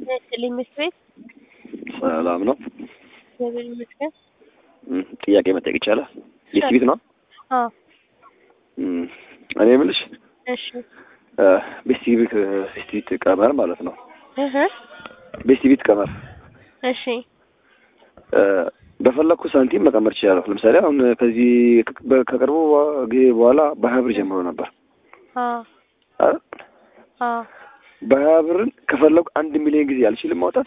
ይስጥልኝ ምክር ቤት ሰላም ነው። እግዚአብሔር ይመስገን። እም፣ ጥያቄ መጠየቅ ይቻላል? ሊስት ቤት ነው? አዎ እም፣ እኔ የምልሽ እሺ እ፣ ቤስት ቤት ቤስት ቤት ቀመር ማለት ነው። እህ ቤስት ቤት ቀመር እሺ እ፣ በፈለግኩ ሳንቲም መቀመር ይችላለሁ። ለምሳሌ አሁን ከዚህ ከ- ከቅርቡ ጊዜ በኋላ በሀያ ብር ጀምሮ ነበር አዎ አይደል? አዎ በሀያ ብርን ከፈለጉ አንድ ሚሊዮን ጊዜ አልችልም ማውጣት።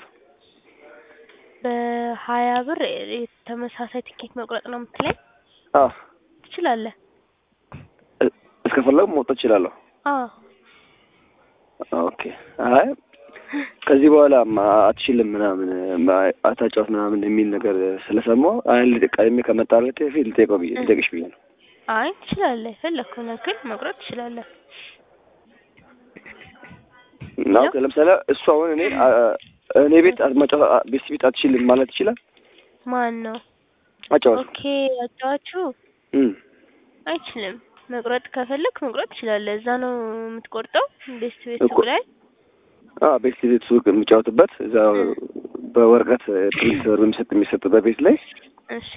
በሀያ ብር ተመሳሳይ ትኬት መቁረጥ ነው የምትለኝ? አዎ ትችላለህ። እ- እስከፈለጉ መውጣት እችላለሁ። አዎ ኦኬ። አይ ከዚህ በኋላ ማ- አትችልም ምናምን ማ- አታጫውት ምናምን የሚል ነገር ስለሰማሁ አይ ቀድሜ ከመጣለት በፊት ልጠይቀው ብዬ ልጠይቅሽ ብዬ ነው። አይ ትችላለህ። የፈለግከውን ያክል መቁረጥ ትችላለህ። እና ኦኬ፣ ለምሳሌ እሱ አሁን እኔ አ- እኔ ቤት አትመጫ- አ- ቤት ቤት አትችልም ማለት ይችላል። ማን ነው? አጫወት ኦኬ አጫዋቹ እም አይችልም። መቁረጥ ከፈለክ መቁረጥ ትችላለህ። እዛ ነው የምትቆርጠው ቤስት ቤት እኮ- ላይ አ ቤት ቤት ሱቅ የምጫወትበት እዛ በወረቀት ፕሪንት የሚሰጥ የሚሰጥበት ቤት ላይ እሺ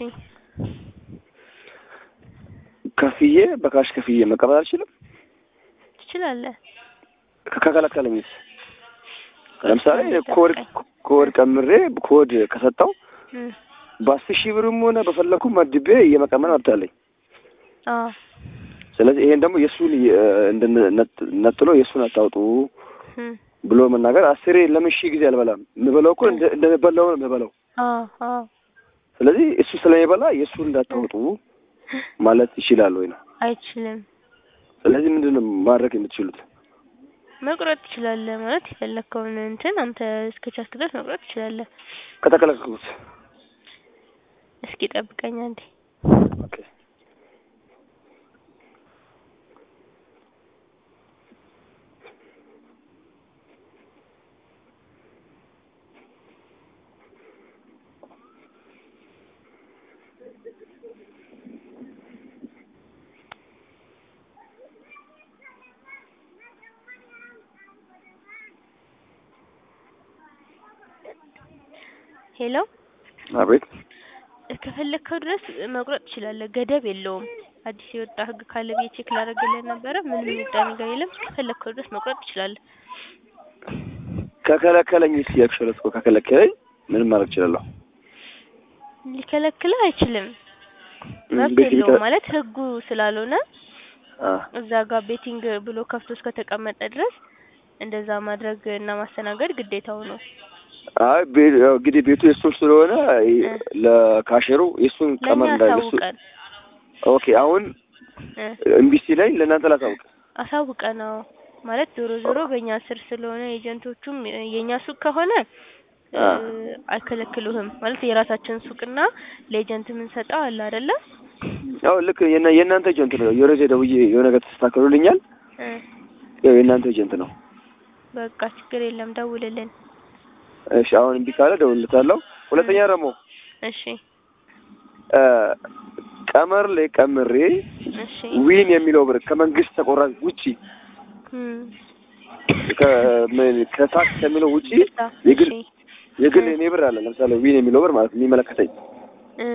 ከፍዬ በካሽ ከፍዬ መቀበል አልችልም። ትችላለህ። ከ- ከከለከለኝስ ለምሳሌ ኮድ ኮድ ቀምሬ ኮድ ከሰጠው እም በአስር ሺህ ብርም ሆነ በፈለኩ መድቤ እየመቀመን መብት አለኝ። አዎ ስለዚህ ይሄን ደግሞ የእሱን የ- እንድን- ነጥ- ነጥሎ የእሱን አታውጡ እም ብሎ መናገር አስሬ ለምን ሺህ ጊዜ አልበላም? የምበላው እኮ እንደ- እንደምበላው ነው የምበላው። አዎ አዎ ስለዚህ እሱ ስለሚበላ የእሱን እንዳታውጡ ማለት ይችላል ወይ ነው። አይችልም። ስለዚህ ምንድን ነው ማድረግ የምትችሉት? መቁረጥ ትችላለህ ማለት የፈለግከውን እንትን አንተ እስከ ቻልክ ድረስ መቁረጥ ትችላለህ። ከተከለከልኩት እስኪ ጠብቀኝ አንዴ። ኦኬ ሄሎ አቤት ከፈለግከው ድረስ መቁረጥ ትችላለህ። ገደብ የለውም። አዲስ የወጣ ህግ ካለ ብዬ ቼክ ላደርግልህ ነበረ። ምንም የወጣ ነገር የለም። ከፈለግከው ድረስ መቁረጥ ትችላለህ። ከከለከለኝ ስ ያክሸለት እኮ ከከለከለኝ ምንም ማድረግ እችላለሁ። ሊከለክልህ አይችልም። እም፣ መብት ቤት ቤት የለውም ማለት ህጉ ስላልሆነ አ እዛ ጋር ቤቲንግ ብሎ ከፍቶ እስከተቀመጠ ድረስ እንደዛ ማድረግ እና ማስተናገድ ግዴታው ነው። አይ ቤ- ያው እንግዲህ ቤቱ የእሱን ስለሆነ ይ- እ። ለካሸሩ የእሱን ለእኛ ቀመር እንዳለ እሱ አሳውቀን ኦኬ። አሁን እ እምቢሲ ላይ ለእናንተ ላሳውቅ። አሳውቀን ነው ማለት ዞሮ ዞሮ በእኛ ስር ስለሆነ ኤጀንቶቹም የእኛ ሱቅ ከሆነ እ አ። አይከለክሉህም ማለት የራሳችን ሱቅና ለኤጀንት የምንሰጠው አለ አይደለ? ያው ልክ የና- የእናንተ ኤጀንት ነው። የወረዜ ደውዬ የሆነ ነገር ተስተካክሎልኛል። እ ያው የእናንተ ኤጀንት ነው። በቃ ችግር የለም ደውልልን። እሺ አሁን እምቢ ካለ ደውልለታለሁ። ሁለተኛ ደግሞ እሺ እ፣ ቀመር ላይ ቀምሬ እሺ ዊን የሚለው ብር ከመንግስት ተቆራጭ ውጪ እም ከ- ምን- ከታክስ ከሚለው ውጪ እዛ፣ የግል እሺ የግል እ። የኔ ብር አለ። ለምሳሌ ዊን የሚለው ብር ማለት ነው የሚመለከተኝ እ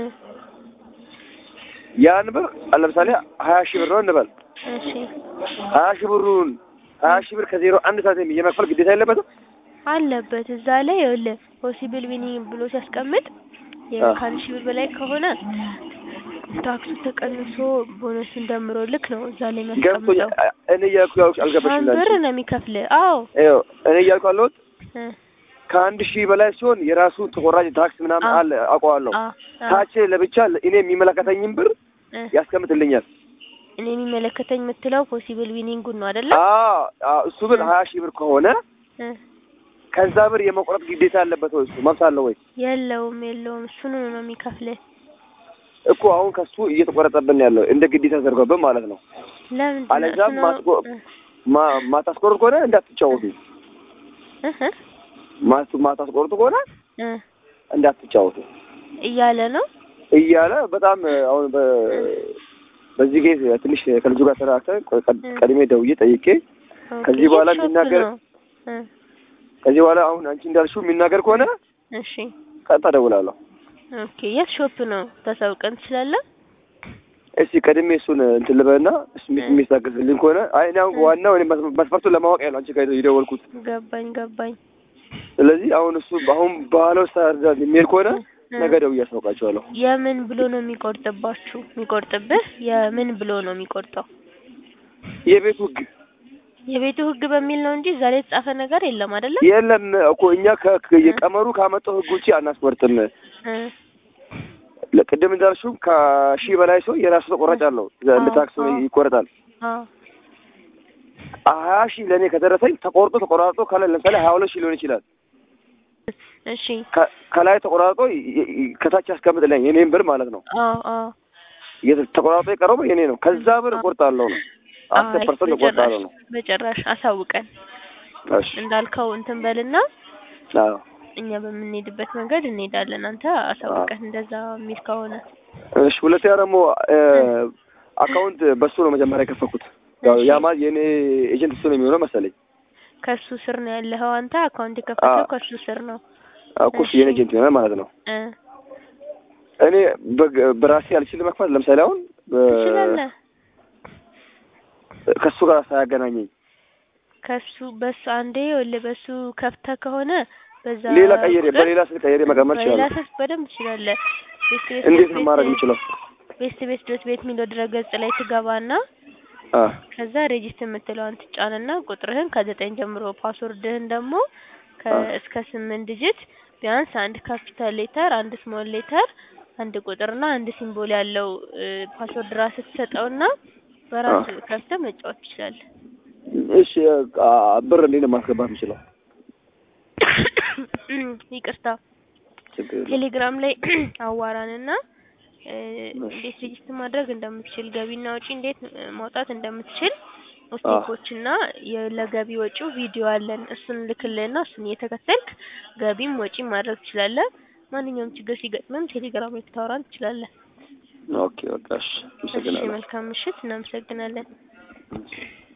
ያን ብር ለምሳሌ ሀያ ሺህ ብር ነው እንበል። እሺ ሀያ ሺህ ብሩን ሀያ ሺህ ብር ከዜሮ አንድ ሳንቲም የመክፈል ግዴታ የለበትም። አለበት እዛ ላይ ይኸውልህ ፖሲብል ዊኒንግ ብሎ ሲያስቀምጥ አ። ከአንድ ሺህ ብር በላይ ከሆነ ታክሱ ተቀንሶ ቦነሱን ደምሮ ልክ ነው እዛ ላይ ገብቶኛል። የሚያስቀምጠው። እኔ እያልኩ ያው አልገባሽም ሺህ ላንቺ። ብር ነው የሚከፍልህ። አዎ ይኸው እኔ እያልኩ ያለሁት እ ከአንድ ሺህ በላይ ሲሆን የራሱ ተቆራጭ ታክስ ምናምን አ። አለ አውቀዋለሁ። አ አ ታች ለብቻ እኔ የሚመለከተኝን ብር እ ያስቀምጥልኛል። እኔ የሚመለከተኝ የምትለው ፖሲብል ዊኒንጉን ነው አይደለ? አዎ አዎ፣ እሱ ብር እ። ሀያ ሺህ ብር ከሆነ እ ከዛ ብር የመቁረጥ ግዴታ አለበት ወይ? እሱ መብት አለው ወይ? የለውም የለውም እሱን ነው የሚከፍልህ። እኮ አሁን ከሱ እየተቆረጠብን ያለው እንደ ግዴታ ተደርጎብን ማለት ነው። ለምንድን ነው አለዛ እሱ ነው ማትቆ- እ ማ- ማታስቆርጥ ከሆነ እንዳትጫወቱ። እ እ ማት ማታስቆርጡ ከሆነ እ እንዳትጫወቱ እያለ ነው እያለ በጣም አሁን በ በዚህ ጊዜ ትንሽ ከልጁ ጋር ተራክተን ቆይ ቀድ- እ። ቀድሜ ደውዬ ጠይቄ ኦኬ፣ ከዚህ በኋላ የት ሾፕ የሚናገር- ነው? እ ከዚህ በኋላ አሁን አንቺ እንዳልሽው የሚናገር ከሆነ እሺ ቀጥታ እደውላለሁ። ኦኬ የት ሾፕ ነው ታሳውቀን ትችላለህ? እስቲ ቀድሜ እሱን እንትን ልበልና እሱ የሚታገስልኝ ከሆነ አይ እኔ አሁን ዋናው እኔ መስ- መስፈርቱን ለማወቅ ያለው አንቺ ጋር የደወልኩት። ገባኝ ገባኝ። ስለዚህ አሁን እሱ አሁን ባህለው ስታርዳ የሚሄድ ከሆነ እ። ነገ ደውዬ አስታውቃቸዋለሁ። የምን ብሎ ነው የሚቆርጥባችሁ? የሚቆርጥብህ የምን ብሎ ነው የሚቆርጠው? የቤቱ ህግ የቤቱ ህግ በሚል ነው እንጂ እዛ ላይ የተጻፈ ነገር የለም አይደለ? የለም እኮ እኛ ከ- ከ- የቀመሩ ካመጣው ህግ ውጪ አናስቆርጥም። እ ለቅድም እንዳልሽው ከሺህ በላይ ሰው የራሱ ተቆራጭ አለው። እንደ አዎ፣ ታክስ አዎ። ይቆረጣል። አዎ ሀያ ሺህ ለእኔ ከደረሰኝ ተቆርጦ ተቆራርጦ ከላይ ለምሳሌ ሀያ ሁለት ሺህ ሊሆን ይችላል። እሺ ከ- ከላይ ተቆራርጦ ይ- ይ- ከታች ያስቀምጥልኝ የኔን ብር ማለት ነው። አዎ አዎ የት- ተቆራርጦ የቀረበው የኔ ነው። ከዛ ብር እቆርጣለሁ ነው አስር አይ ፐርሰንት እቆርጣለሁ ነው። በጭራሽ አሳውቀን እሺ እንዳልከው እንትን በልና አዎ እኛ በምንሄድበት መንገድ እንሄዳለን። አንተ አሳውቀን እንደዛ የሚል ከሆነ እሺ። ሁለተኛ ደግሞ አካውንት በሱ ነው መጀመሪያ የከፈኩት። ያው እሺ። ያ ማለት የኔ ኤጀንት እሱ ነው የሚሆነው መሰለኝ። ከሱ ስር ነው ያለኸው አንተ አካውንት የከፈተው አዎ። ከሱ ስር ነው እኮ እሱ የኔ ኤጀንት ይሆናል ማለት ነው። እ እኔ በግ- በራሴ አልችልም መክፈት። ለምሳሌ አሁን በ- ትችላለህ። ከሱ ጋር ሳያገናኘኝ ከሱ በሱ አንዴ ወለ በሱ ከፍተህ ከሆነ በዛ ሌላ ቀይሬ ቁጥር በሌላ ስልክ ቀይሬ መቀመጥ በሌላ ይችላል። ስልክ በደንብ ትችላለህ። ቤት ቤት እንዴት ነው ማድረግ የምችለው? ቤት ቤት ድረስ ቤት የሚለው ድረገጽ ላይ ትገባና አ ከዛ ሬጂስተር የምትለዋን ትጫንና ቁጥርህን ከዘጠኝ ጀምሮ ፓስወርድህን ደግሞ ከ አ እስከ ስምንት ዲጂት ቢያንስ አንድ ካፒታል ሌተር፣ አንድ ስሞል ሌተር፣ አንድ ቁጥርና አንድ ሲምቦል ያለው እ ፓስወርድ ራስህ ትሰጠውና በራስ ከፍተህ መጫወት ትችላለህ። እሺ አ ብር እንዴት ነው ማስገባት የምችለው? ይቅርታ ችግር የለም። ቴሌግራም ላይ አዋራንና እ እንዴት ሬጂስተር ማድረግ እንደምትችል ገቢና ወጪ እንዴት እ ማውጣት እንደምትችል ስቴፖችና የ- ለገቢ ወጪው ቪዲዮ አለን። እሱን ልክልህና እሱን እየተከተልክ ገቢም ወጪም ማድረግ ትችላለህ። ማንኛውም ችግር ሲገጥምም ቴሌግራም ላይ ልታወራን ትችላለህ። ኦኬ በቃ እሺ፣ እሺ አመሰግናለሁ። መልካም ምሽት። እናመሰግናለን።